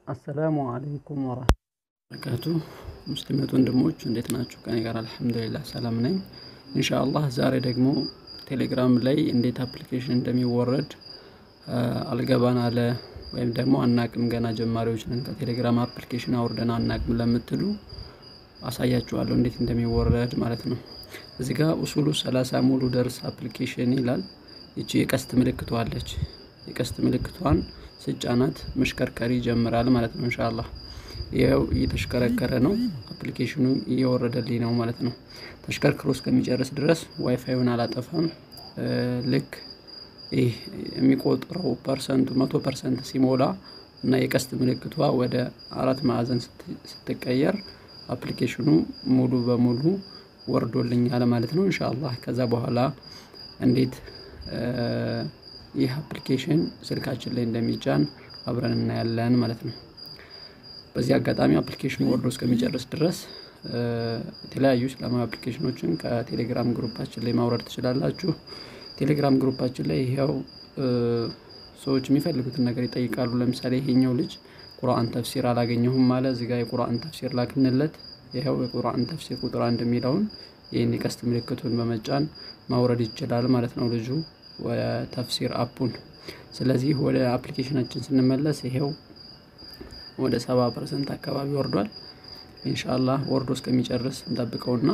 አሰላሙ አለይኩም ወረህመቱላሂ ሙስሊመት ወንድሞች እንዴት ናችሁ? ከኔ ጋር አልሐምዱሊላህ ሰላም ነኝ። ኢንሻአላህ ዛሬ ደግሞ ቴሌግራም ላይ እንዴት አፕሊኬሽን እንደሚወረድ አልገባን አለ ወይም ደግሞ አናቅም ገና ጀማሪዎች ነን ከቴሌግራም አፕሊኬሽን አውርደን አናቅም ለምትሉ አሳያችኋለሁ እንዴት እንደሚወረድ ማለት ነው። እዚህ ጋር ኡሱሉ ሰላሳ ሙሉ ደርስ አፕሊኬሽን ይላል። ይቺ የቀስት ምልክቷ አለች። የቀስት ምልክቷን ስጫናት መሽከርከር ይጀምራል ማለት ነው። ኢንሻአላህ ይኸው እየተሽከረከረ ነው። አፕሊኬሽኑ እየወረደልኝ ነው ማለት ነው። ተሽከርክሮ እስከሚጨርስ ድረስ ዋይፋዩን አላጠፋም። ልክ ይህ የሚቆጥረው ፐርሰንቱ መቶ ፐርሰንት ሲሞላ እና የቀስት ምልክቷ ወደ አራት ማዕዘን ስትቀየር አፕሊኬሽኑ ሙሉ በሙሉ ወርዶልኛል ማለት ነው። ኢንሻአላህ ከዛ በኋላ እንዴት ይህ አፕሊኬሽን ስልካችን ላይ እንደሚጫን አብረን እናያለን ማለት ነው። በዚህ አጋጣሚ አፕሊኬሽኑ ወርዶ እስከሚጨርስ ድረስ የተለያዩ እስላማዊ አፕሊኬሽኖችን ከቴሌግራም ግሩፓችን ላይ ማውረድ ትችላላችሁ። ቴሌግራም ግሩፓችን ላይ ይኸው ሰዎች የሚፈልጉትን ነገር ይጠይቃሉ። ለምሳሌ ይሄኛው ልጅ ቁርአን ተፍሲር አላገኘሁም አለ። እዚህ ጋር የቁርአን ተፍሲር ላክንለት። ይኸው የቁርአን ተፍሲር ቁጥር አንድ የሚለውን ይህን የቀስት ምልክቱን በመጫን ማውረድ ይችላል ማለት ነው ልጁ ወደ ተፍሲር አፑን። ስለዚህ ወደ አፕሊኬሽናችን ስንመለስ ይሄው ወደ ሰባ ፐርሰንት አካባቢ ወርዷል። ኢንሻአላህ ወርዶ እስከሚጨርስ እንጠብቀውና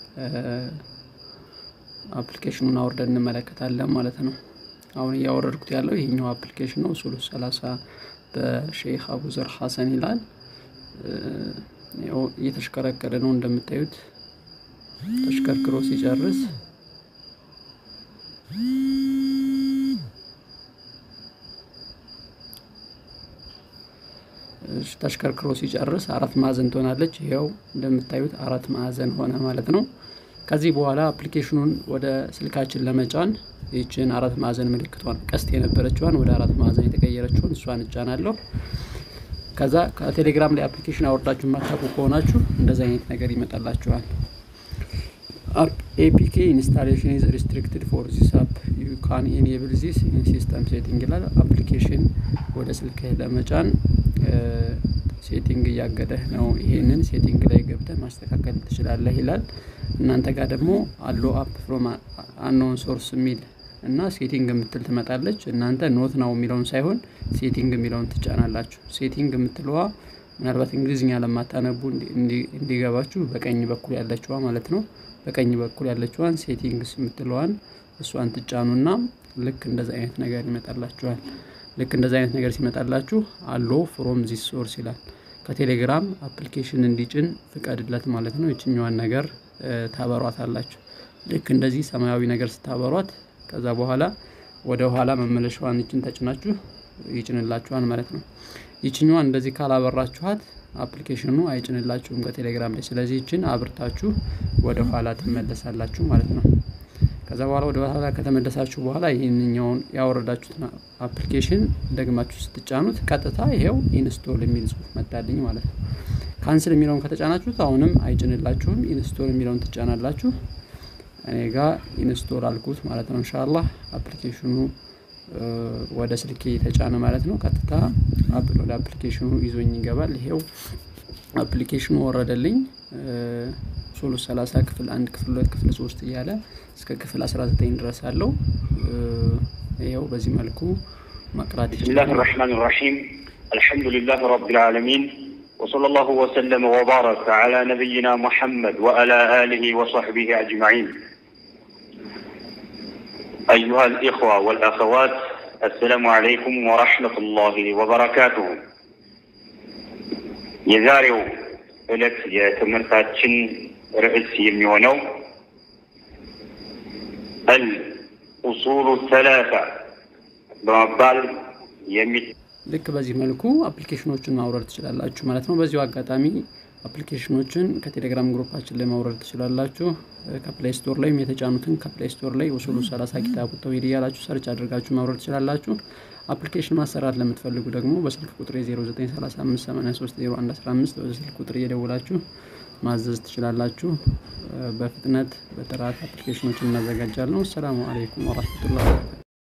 አፕሊኬሽኑን አውርደን እንመለከታለን ማለት ነው። አሁን እያወረድኩት ያለው ይሄኛው አፕሊኬሽን ነው። ኡሱሉ ሰላሳ በሼክ አቡዘር ሐሰን ይላል። እየተሽከረከረ ነው እንደምታዩት። ተሽከርክሮ ሲጨርስ ተሽከርክሮ ሲጨርስ አራት ማዕዘን ትሆናለች። ይኸው እንደምታዩት አራት ማዕዘን ሆነ ማለት ነው። ከዚህ በኋላ አፕሊኬሽኑን ወደ ስልካችን ለመጫን ይችን አራት ማዕዘን ምልክቷን ቀስት የነበረችዋን ወደ አራት ማዕዘን የተቀየረችውን እሷን እጫናለሁ። ከዛ ከቴሌግራም ላይ አፕሊኬሽን አወርዳችሁ የማታውቁ ከሆናችሁ እንደዚህ አይነት ነገር ይመጣላችኋል። ኤፒኬ ኢንስታሌሽን ኢዝ ሪስትሪክትድ ፎር ዚስ አፕ ዩ ካን ኢኔብል ዚስ ኢን ሲስተም ሴቲንግ ይላል። አፕሊኬሽን ወደ ስልክህ ለመጫን ሴቲንግ እያገደህ ነው። ይሄንን ሴቲንግ ላይ ገብተህ ማስተካከል ትችላለህ ይላል። እናንተ ጋር ደግሞ አሎ አፕ ፍሮም አንኖን ሶርስ የሚል እና ሴቲንግ የምትል ትመጣለች። እናንተ ኖት ነው የሚለውን ሳይሆን ሴቲንግ የሚለውን ትጫናላችሁ። ሴቲንግ የምትለዋ ምናልባት እንግሊዝኛ ለማታነቡ እንዲገባችሁ በቀኝ በኩል ያለችዋ ማለት ነው። በቀኝ በኩል ያለችዋን ሴቲንግስ የምትለዋን እሷን ትጫኑና ልክ እንደዚ አይነት ነገር ይመጣላችኋል። ልክ እንደዚ አይነት ነገር ሲመጣላችሁ አሎ ፍሮም ዚስ ሶርስ ይላል። ከቴሌግራም አፕሊኬሽን እንዲጭን ፍቀድለት ማለት ነው። የችኛዋን ነገር ታበሯት አላችሁ። ልክ እንደዚህ ሰማያዊ ነገር ስታበሯት ከዛ በኋላ ወደ ኋላ መመለሻዋን ይችን ተጭናችሁ ይጭንላችኋል ማለት ነው። ይችኛዋን እንደዚህ ካላበራችኋት አፕሊኬሽኑ አይጭንላችሁም ከቴሌግራም ላይ። ስለዚህ ይችን አብርታችሁ ወደ ኋላ ትመለሳላችሁ ማለት ነው። ከዛ በኋላ ወደ ኋላ ከተመለሳችሁ በኋላ ይህንኛውን ያወረዳችሁትን አፕሊኬሽን ደግማችሁ ስትጫኑት ቀጥታ ይሄው ኢንስቶል የሚል ጽሁፍ መጣልኝ ማለት ነው። ካንስል የሚለውን ከተጫናችሁት አሁንም አይጭንላችሁም። ኢንስቶል የሚለውን ትጫናላችሁ። እኔ ጋር ኢንስቶል አልኩት ማለት ነው። ኢንሻአላህ አፕሊኬሽኑ ወደ ስልኬ የተጫነ ማለት ነው። ቀጥታ ወደ አፕሊኬሽኑ ይዞኝ ይገባል። ይሄው አፕሊኬሽኑ ወረደልኝ። ሶሎ 30 ክፍል አንድ ክፍል ሁለት ክፍል ሶስት እያለ እስከ ክፍል 19 ድረስ አለው። ይኸው በዚህ መልኩ መቅራት ብስሚላህ ራሕማን ራሒም አልሐምዱሊላህ ረቢል ዓለሚን وصلى الله وسلم وبارك على نبينا محمد وعلى آله وصحبه أجمعين أيها الإخوة والأخوات السلام عليكم ورحمة الله وبركاته የዛሬው ዕለት የትምህርታችን ርዕስ የሚሆነው አል ኡሱሉ ሰላሳ በመባል የሚ ልክ በዚህ መልኩ አፕሊኬሽኖችን ማውረድ ትችላላችሁ ማለት ነው። በዚሁ አጋጣሚ አፕሊኬሽኖችን ከቴሌግራም ግሩፓችን ላይ ማውረድ ትችላላችሁ። ከፕሌይ ስቶር ላይም የተጫኑትን ከፕሌይ ስቶር ላይ ኡሱሉ ሰላሳ ኪታቡ ተውሂድ እያላችሁ ሰርች አድርጋችሁ ማውረድ ትችላላችሁ። አፕሊኬሽን ማሰራት ለምትፈልጉ ደግሞ በስልክ ቁጥር 0935830115 ወደ ስልክ ቁጥር እየደውላችሁ ማዘዝ ትችላላችሁ። በፍጥነት በጥራት አፕሊኬሽኖችን እናዘጋጃለን። አሰላሙ አለይኩም ወራህመቱላህ